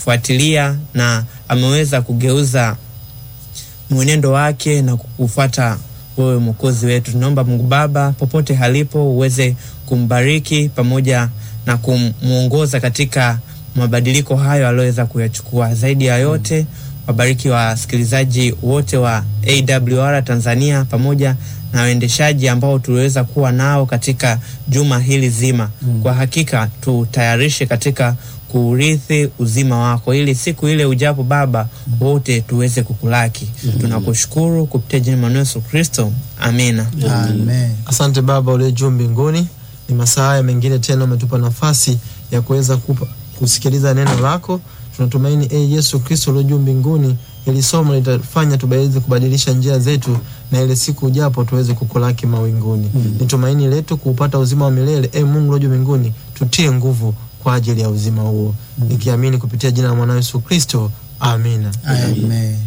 kufuatilia na ameweza kugeuza mwenendo wake na kufuata wewe mwokozi wetu. Tunaomba Mungu Baba, popote halipo, uweze kumbariki pamoja na kumwongoza katika mabadiliko hayo aliyoweza kuyachukua. Zaidi ya yote, wabariki wasikilizaji wote wa AWR Tanzania pamoja na waendeshaji ambao tuliweza kuwa nao katika juma hili zima. Kwa hakika tutayarishe katika kuurithi uzima wako, ili siku ile ujapo Baba wote tuweze kukulaki. Tunakushukuru kupitia jina la Yesu Kristo, amina. Amen. Asante Baba uliye juu mbinguni, ni masaa haya mengine tena umetupa nafasi ya kuweza kupa- kusikiliza neno lako. Tunatumaini e Yesu Kristo uliye juu mbinguni, ili somo litafanya tuweze kubadilisha njia zetu, na ile siku ujapo tuweze kukulaki mawinguni. Ni tumaini letu kuupata uzima wa milele. E Mungu uliye juu mbinguni, tutie nguvu kwa ajili ya uzima huo, nikiamini kupitia jina la mwana Yesu Kristo, amina. Amen.